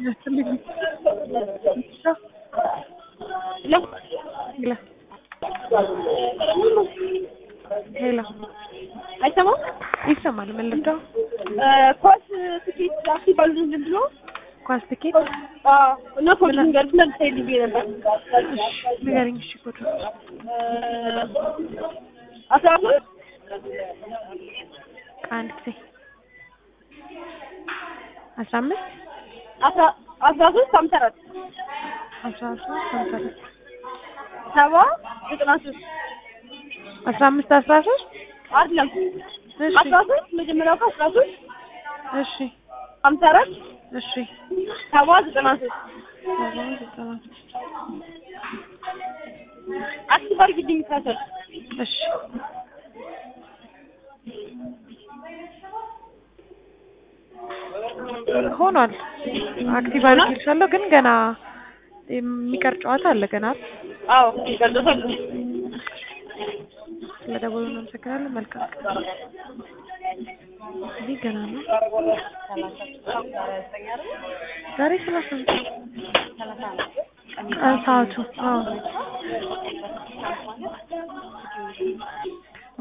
ያስፈልግ ሄሎ ሄሎ አይሰማም? ይሰማል። ምን ልርዳው? ኳስ ትኬት ሲባሉ ምንድን ነው? ኳስ ትኬት አዎ። እና ኮድ ንገሩት እና ልታይ ልቤ ነበር። ንገረኝ። እሺ ኮድ አስራ ሶስት አንድ ጊዜ አስራ አምስት አስራ አስራ ሶስት ሀምሳ አራት አስራ ሶስት ሀምሳ አራት ሰባ ዘጠና ሶስት አስራ አምስት አስራ ሶስት አይደለም እሺ አስራ ሶስት መጀመሪያው እኮ አስራ ሶስት እሺ ሀምሳ አራት እሺ ሰባ ዘጠና ሶስት ሰባ ዘጠና ሶስት አክቲቭ አድርጊልኝ ካሰል እሺ ሆኗል። አክቲቭ አድርጌልሻለሁ ግን ገና የሚቀር ጨዋታ አለ ገና አይደል? አዎ ይቀርዶታል ስለደወሉ እናመሰግናለን። መልካም ቀን። እዚህ ገና ነው። ዛሬ ሰላሳ ነው አ- ሰዓቱ አዎ